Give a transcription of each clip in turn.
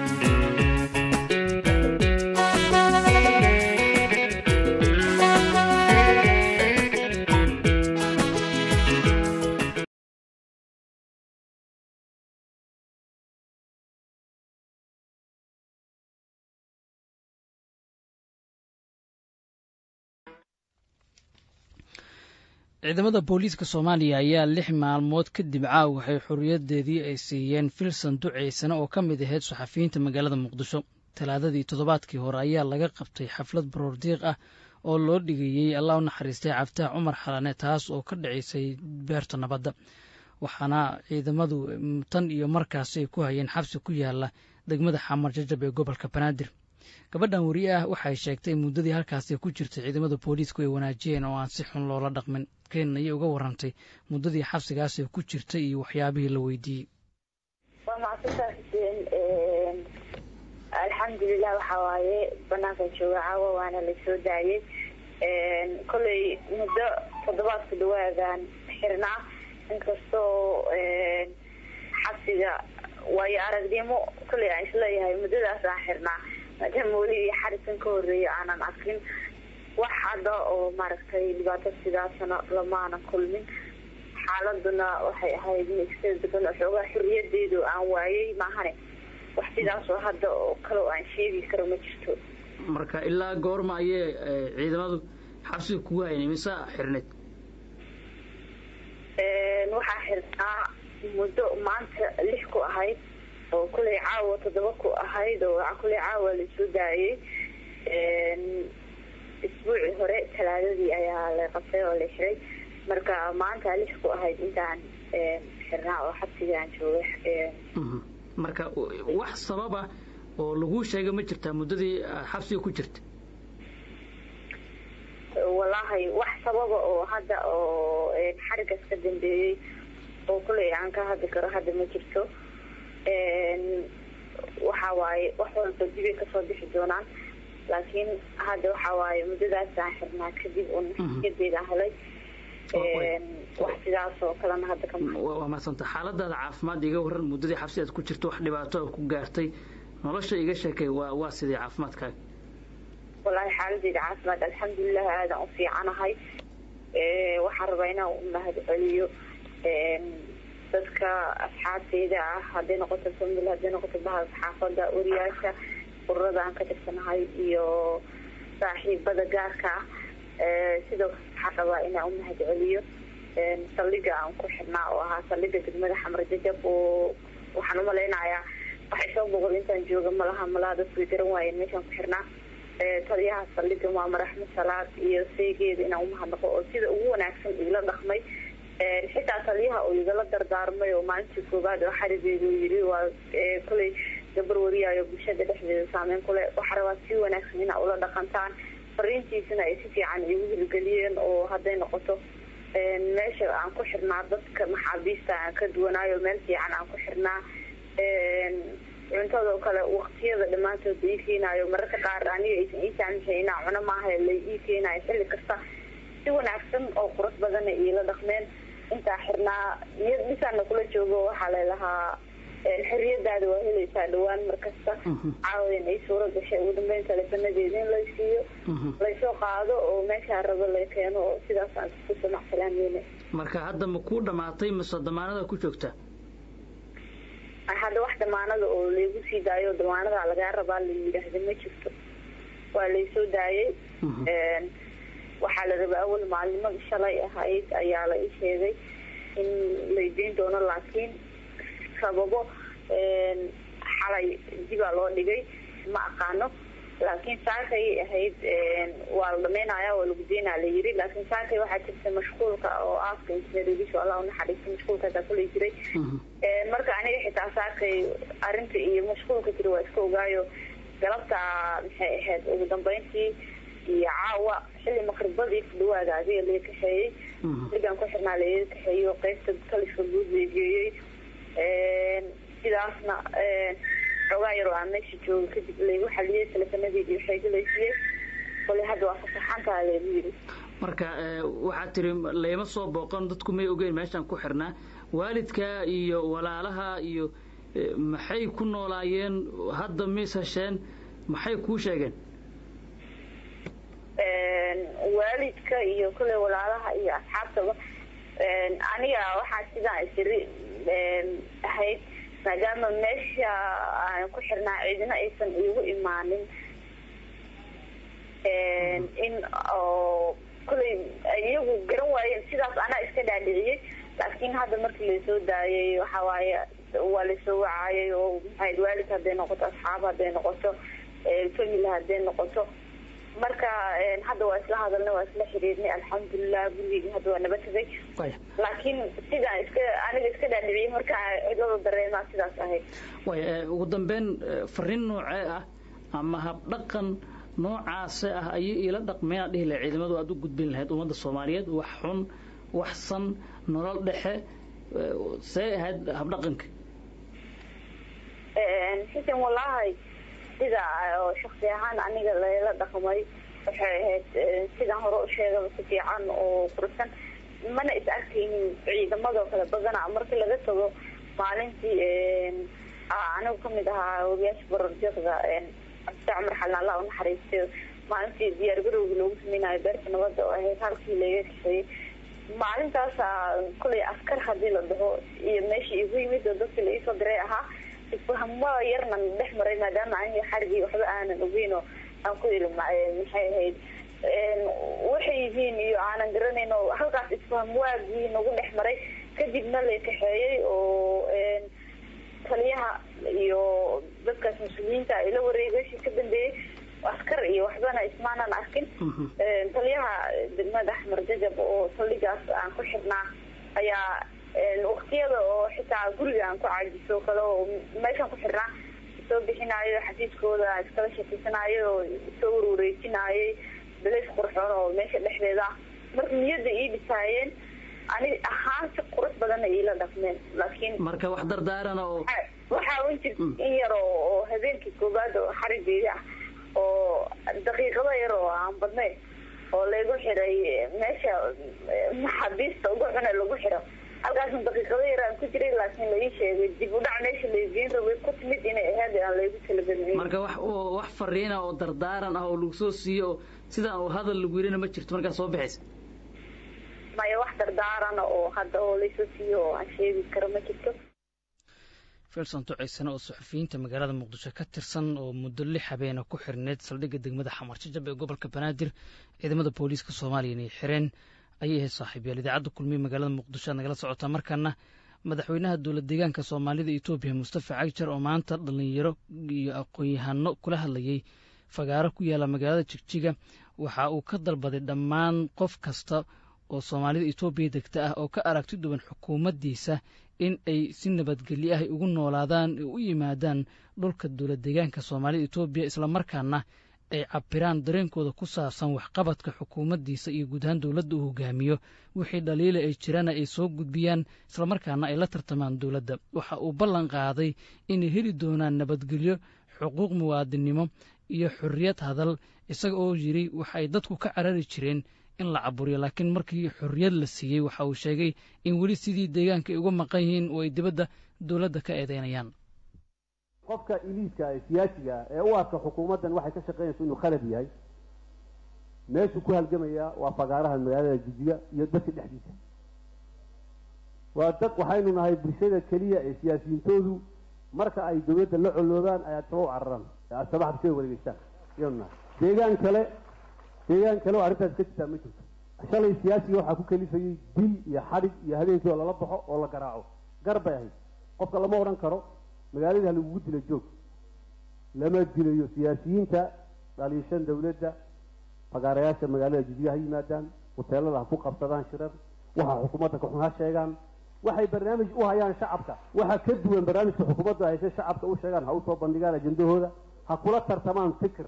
ciidamada booliiska soomaaliya ayaa lix maalmood kadib caaw waxay xorriyadeedii ay siiyeen filsan duceysane oo ka mid ahayd saxafiyiinta magaalada muqdisho talaadadii toddobaadkii hore ayaa laga qabtay xaflad baroordiiq ah oo loo dhigayey allah u naxariistay cabditax cumar xalane taas oo ka dhacaysay beerta nabadda waxaana ciidamadu tan iyo markaasi ay ku hayeen xabsi ku yaala degmada xamar jajab ee gobolka banaadir gabadhan weriye ah waxay sheegtay muddadii halkaasi ku jirtay ciidamada booliisku ay wanaajiyeen oo aan si xun loola dhaqmin keen ayay uga warantay muddadii xabsigaasi ku jirtay iyo waxyaabihii la weydiiyey waa macsantaa xuseen alxamdulilah waxaa waaye banaanka jooga caawa waana lasoo daayay kolley muddo toddobaadku dhawaadan xirnaa inkastoo xabsiga waayo aragnimo kolley aan isleeyahay muddadaas aan xirnaa maadaama weli xarisan ka horeeya aanan arkin wax hadda oo maaragtay dhibaato sidaasna lamaanan kulmin xaaladuna waxay ahayd mixteed degan oo xoogaa xorriyadeedu aan waayay maahane wax sidaasoo hadda oo kale oo aan sheegi karo ma jirto marka ilaa goorma ayay ciidamadu xabsiga kugu hayn mise xirneed waxaa xirnaa muddo maanta lix ku ahayd oo kuley caawa toddoba ku ahayd oo kuley caawa lasoo daayay isbuucii hore talaadadii ayaa la qabtay oo la xiray marka maanta lix ku ahayd intaan xirnaa oo xabsiga aan joogay marka wax sababa oo laguu sheegay ma jirtaa muddadii xabsiga ku jirta wallaahi wax sababa oo hadda oo xarigaas ka dambeeyey oo kuley aan ka hadli karo hadda ma jirto waxa waaye wax walba dibay kasoo bixi doonaan laakiin hadda waxa waaye muddadaasaan xirnaa kadib un xayadeeda helay wax sidaas oo kalena hadda ka waa madsanta xaaladaada caafimaad iga waran muddadii xabsi aad ku jirto wax dhibaato ku gaartay nolosha iga sheekay waa waa sidii caafimaadkaaga wallaahi xaaladeyda caafimaad alxamdulilah aadan u fiicanahay waxaan rabaa inaan u mahad celiyo dadka asxaabteyda ah hadday noqoto famil hadday noqoto bahal saxaafada wariyaasha ururada aan ka tirsanahay iyo saaxiibada gaarka ah sidoo kale waxaan rabaa inaan u mahad celiyo saldhiga aan ku xidhnaa oo ahaa saldhiga degmada xamar jajab oo waxaan umalaynayaa waxay soo boqol intaan jooga malaha malaha dadku way garan waayeen meeshaan ku xirnaa taliyaha saldhiga maamar axmed salaad iyo seegeeda inaan umahadnaqo oo sida ugu wanaagsan igala dhaqmay xitaa taliyaha oo igala dardaarmay oo maalintii koobaad oo xarigeedu yiri waa kuley gabar wariyaayo bulshada dhexdeeda saameyn kule waxaa rabaa si wanaagsan inaa ula dhaqantaan fariintiisana ay si fiican igu hirgeliyeen oo hadday noqoto meesha aan ku xirnaa dadka maxaabiista aan ka duwanaayo meel fiican aan ku xirnaa cuntadoo kale waktiyada dhammaantood ii keenaayo mararka qaar aniga aysan ii saamishay inaa cuno maaha la ii keenaayo xilli kasta si wanaagsan oo qurux badana iila dhaqmeen intaa xirnaa niyad dhisaana kula joogo waxaa lalahaa xorriyadaada waa helaysaa dhawaan markasta caawadan ay suura gashay ugu dambeyn taleefanadeeda in lay siiyo laysoo qaado oo meeshaa rabo la keeno oo sidaasaan isku samacsalaameyna marka hadda ma kuu dhamaatay mise damaanada ku joogtaa hadda wax damaanada oo laygu sii daayo damaanada lagaa rabaa la yidhaahda ma jirto waa laysoo daayay waxaa la rabaa awal maalinimada shalay ahayd ayaa la ii sheegay in laydeyn doono laakiin sababo xalay dibaa loo dhigay ma aqaano laakiin saakay ahayd waa la dhameynaya waa lagu deynaa la yiri laakiin saakay waxaa jirta mashquulka oo aaska injineerigiisu allah unaxariista mashquulkaasaa kulay jiray marka aniga xitaa saakay arinta iyo mashquulka jira waa iska ogaayo galabta maxay ahayd ugu dambeyntii iyo caawa xilli maqribadii ku dhawaada adiga laga kaxeeyey ligan ku xirnaa laga kaxeeyo qeybta kaliska guud la geeyey sidaasna xoogaa yaroo aan meesha jooga kadib laygu xaliyey teleefanadeedii waxay galaysiiyey kole hadda waa fasaxantaa laygu yiri marka waxaad tiri layma soo booqan dadku may ogeyn meeshaan ku xirnaa waalidka iyo walaalaha iyo maxay ku noolaayeen hadda mis hesheen maxay kuu sheegeen waalidka iyo kule walaalaha iyo asxaabtaba aniga waxaa sidaan isiri ahayd maadaama meesha aan ku xirnaa ciidina aysan iigu imaanin in oo kuley iyagu garan waayeen sidaas anaa iska dhaadhiciyey laakiin hadda markii lasoo daayay waxa waaye waa lasoo wacaayay oo maxayd waalid hadday noqoto asxaab hadday noqoto family hadday noqoto marka hadda waa isla hadalnay waa isla xiriirnay alxamdulilah gurigeyga hadda waa naba tegay laakiin sidaan iska aniga iska dhaadhiciyey markaa cidlada dareemaa sidaas ahayd way ugu dambeyn fariin noocee ah ama habdhaqan noocaase ah ayay iila dhaqmeen aad dhihi lahay ciidamadu aad u gudbin lahayd ummadda soomaaliyeed wax xun wax san nolol dhexe see ahayd habdhaqanka xisan wallaahi sida oo shaksi ahaan aniga layla dhaqmay waxay ahayd sidaan hore u sheegaba si fiican oo fursan mana is arkaynin ciidamadoo kale badana markii laga tago maalintii anigu kamid ahaa ogayaasha barorjeekda cabdita cumar xalan allah u naxariistay maalintii diyaar garowga loogu sameynayo beerta nabadda oo ahayd halkii laga kaxeeyey maalintaasa kulay askar hadii la dhaho iyo meeshii igu yimid oo dadkii la iisoo diray ahaa isfahmo yarnan dhex maray maadaama aniga xarigii waxba aanan ogeyn oo aan ku ili maxay ahayd waxay yihiin iyo aanan garanayn oo halkaas isfaham waagii nagu dhex maray kadibna la kaxeeyey oo taliyaha iyo dadkaas mas-uuliyiinta ay la wareegashii ka dambeeyey askar iyo waxbana ismaanan arkin taliyaha degmada axmar jajab oo saldhigaas aan ku xirnaa ayaa waktiyada oo xitaa guriga aan ku caajiso kale oo meeshaan ku xirnaa soo bixinaayo xafiiskooda iskala shakiysanayo oo soo warwareejinaayay balays qurxoon oo meesha dhexdeeda ah marka niyadda ii dhisaayeen ani ahaan si qurux badanna iila dhaqmeen laakiin marka wax dardaarana oo waxaa un jir in yar oo oo habeenkii koobaad oo xarigeeda ah oo daqiiqado yar oo aan badnayn oo laygu xiray meesha maxaabiista ugu cune lagu xiro halkaasna daqiiqado yar aan ku jiray laakiin la ii sheegay dib u dhac meesha laygeyn rabay ku timid inay ahayd aan laygu talagelin marka wax wax fariina oo dardaaran ah oo lagu soo siiyo oo sidaan uu hadal lagu yirina ma jirto markaa soo baxaysa maya wax dardaarana oo hadda oo laysoo siiyo oo aan sheegi karo ma jirto filson ducaysane oo suxufiyiinta magaalada muqdisho ka tirsan oo muddo lix habeena ku xirneyd saldhigga degmada xamar jajab ee gobolka banaadir ciidamada booliiska soomaaliya inay xireen ayay ahayd saaxiibyaal idaacadda kulmiye magaalada muqdisho aad nagala socotaa markaana madaxweynaha dowlad deegaanka soomaalida etoobiya mustafa cagjar oo maanta dhallinyaro iyo aqoon-yahano kula hadlayey fagaaro ku yaala magaalada jigjiga waxa uu ka dalbaday dhammaan qof kasta oo soomaalida etoobiya degta ah oo ka aragti duwan xukuumaddiisa in ay si nabadgelyo ah ugu noolaadaan u yimaadaan dhulka dowlad deegaanka soomaalida etoobiya islamarkaana ay cabiraan dareenkooda ku saabsan waxqabadka xukuumaddiisa iyo guud ahaan dowladda uu hogaamiyo wixii dhaliila ay jirana ay soo gudbiyaan islamarkaana ay la tartamaan dowladda waxa uu ballan qaaday inay heli doonaan nabadgelyo xuquuq muwaadinnimo iyo xorriyad hadal isaga oo yidhi waxa ay dadku ka carari jireen in la caburiyo laakiin markii xorriyad la siiyey waxa uu sheegay in weli sidii deegaanka ay uga maqan yihiin oo ay dibadda dowladda ka eedeynayaan qofka iliiska ee siyaasiga ah ee u arka xukuumaddan waxay ka shaqaynayso inuu khalad yahay meeshuu ku halgamayaa waa fagaaraha magaalada jijiga iyo dadka dhexdiisa waa dad waxaynu nahay bulshada keliya ee siyaasiyiintoodu marka ay dowladda la coloobaan ay asaba u cararaan ee asabaha bulshada wareegeystaan ayanu nahay deegaan kale deegaan kale oo arrintaas ka jirtaa ma jirto shalay siyaasiga waxaa ku kalifayey dil iyo xadhig iyo habeenkii oo lala baxo oo la garaaco gar bay ahayd qofka lama odhan karo magaaladii ha lagugu dila joog lama dilayo siyaasiyiinta dhaliishan dawladda fagaarayaasha magaalada jijiga ha yimaadaan huteelada ha ku qabsadaan shirar waxa xukuumadda kaxun ha sheegaan waxay barnaamij u hayaan shacabka waxa ka duwan barnaamijka xukuumadda hayse shacabka u sheegaan ha usoo bandhigaan ajendahooda ha kula tartamaan fikir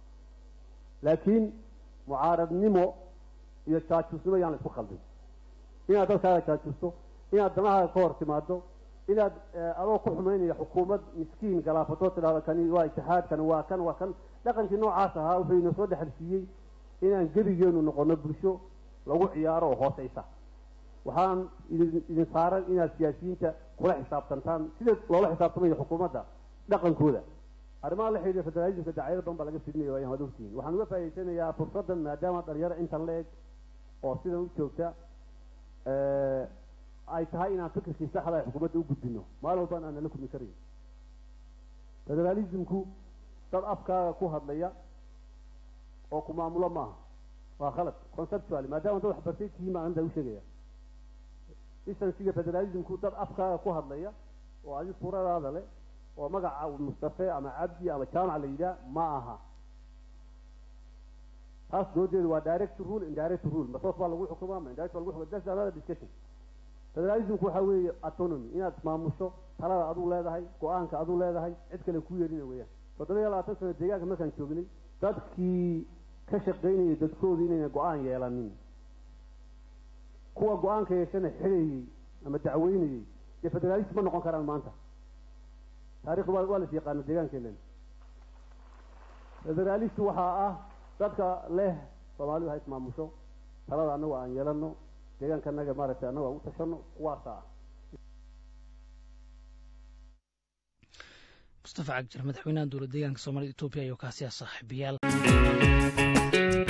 laakiin mucaaradnimo iyo jaajuusnimo yaan la isku khaldin inaad dalkaaga jaajuusto inaad danahaaga ka hor timaado inaad adoo ku xumaynaya xukuumad miskiin galaafatoo tidhahdo kani waa itixaad kani waa kan waa kan dhaqankii noocaas ahaa wuxuu inoo soo dhexalsiiyey inaan gebigeenu noqono bulsho lagu ciyaaro oo hooseysa waxaan idin idin saaran inaad siyaasiyiinta kula xisaabtantaan sida loola xisaabtamayo xukuumadda dhaqankooda arrimaha la xidhiidha federalismka dacaayado badan baa laga fidinayo ayaan wada ogtihiin waxaan uga faa'idaysanayaa fursaddan maadaama dhalinyaro intan la eg oo sidan u joogta ay tahay inaan fikirkii saxda ay xukuumadda u gudbino maalin walbaan aan nala kulmi karayn federalismku dad afkaaga ku hadlaya oo ku maamulo maaha waa khalad conceptually maadaama dad waxbartay tihiin baan intaa u sheegaya isansiga federalismku dad afkaaga ku hadlaya oo adi suuradaada leh oo magaca mustafe ama cabdi ama jaamac la yidhaah ma aha taas doodeedu waa direct rule indirect rule masoos baa lagu xukumaa ma indirect baa lagu xukumaa that's another discussion federalismku waxaa weeye autonomy inaad maamusho talada aduu leedahay go-aanka aduu leedahay cid kale ku yeelina weeyaan toddoba iyo labaatan sano deegaanka markaan joognay dadkii ka shaqaynayay dadkoodu inayna go-aan yeelanin kuwa go-aanka yeeshana xidhayey ama dacweynayey dee federalist ma noqon karaan maanta taarikhdu waa waa las yaqaana deegaankeena federalist waxaa ah dadka leh soomaalidu ha ismaamusho talada annagu aan yeelano deegaankanaga maaragtay annagu aan u tashano kuwaasa ah mustafa cagjar madaxweynaha dowlad deegaanka soomaalida etoobiya iyo kaasiya saaxiibayaal